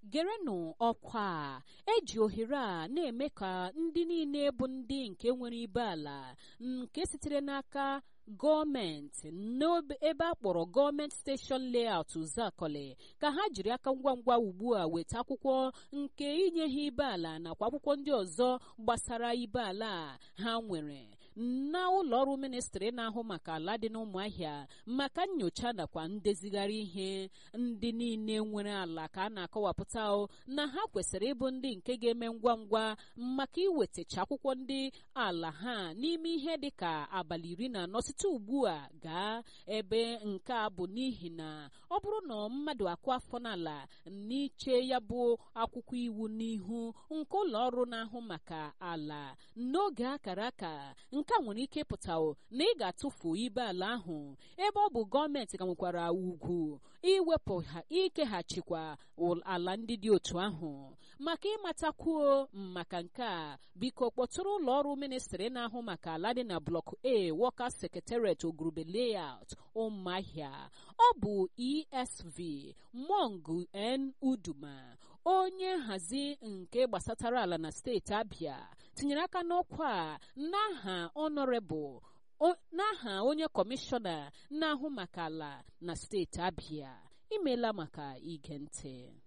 gerenụ ọkwa a eji ohere a na-eme ka ndị niile bụ ndị nke nwere ibe ala nke sitere n'aka gọọmenti n'ebe a kpọrọ gọọmenti steshọn layout Zakọlị ka ha jiri aka ngwa ngwa ugbu a weta akwụkwọ nke inye ha ibe ala nakwa akwụkwọ ndị ọzọ gbasara ibe ala ha nwere na ụlọ ọrụ ministri na-ahụ maka ala dị n'ụmụahịa maka nyocha nakwa ndezigharị ihe ndị niile nwere ala ka a na-akọwapụta na ha kwesịrị ịbụ ndị nke ga-eme ngwa ngwa maka iwetacha akwụkwọ ndị ala ha n'ime ihe dị ka abalị iri na anọ site ugbu a gaa ebe nke a bụ n'ihi na ọ bụrụ na mmadụ akụ afọ n'ala n'iche ya bụ akwụkwọ iwu n'ihu nke ụlọ ọrụ na-ahụ maka ala n'oge akara aka nke a nwere ike ịpụta na ị ga-atụfu ibe ala ahụ ebe ọ bụ gọọmenti ka nwekwara ugwu iwepụ ikeghachikwa ala ndị dị otu ahụ maka ịmatakwuo maka nke a biko kpọtụrụ ụlọ ọrụ ministri na-ahụ maka ala dị na blọk a Workers Secretariat ogurube layout ụmụahịa ọ bụ esv mongu n uduma onye nhazi nke gbasatara ala na steeti abịa tinyere aka n'ọkwa a n'aha ọnọrebụl n'aha onye kọmishọna na-ahụ maka ala na steeti abịa imeela maka ige ntị